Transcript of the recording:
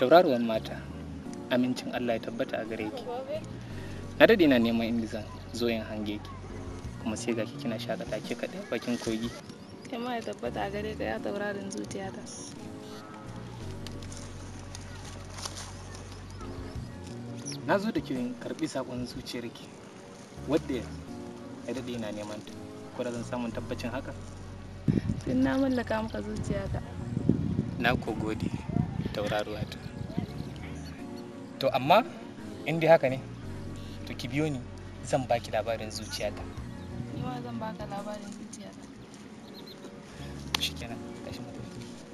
tauraruwan mata amincin Allah ya tabbata a gare ki na daɗe na neman inda zan zo yin hange ki kuma sai ga ki kina shakata ke kaɗai bakin kogi kai ma ya tabbata a gare ka ya taurarin zuciyata na zo da kirin karɓi saƙon zuciyarki wadda ya daɗe na neman ta ko da zan samun tabbacin haka tun na mallaka maka zuciyata na ko gode tauraruwa ta to amma in dai haka ne to ki biyo ni zan baki labarin zuciyata ni ma zan baka labarin zuciyata shikenan tashi mu tafi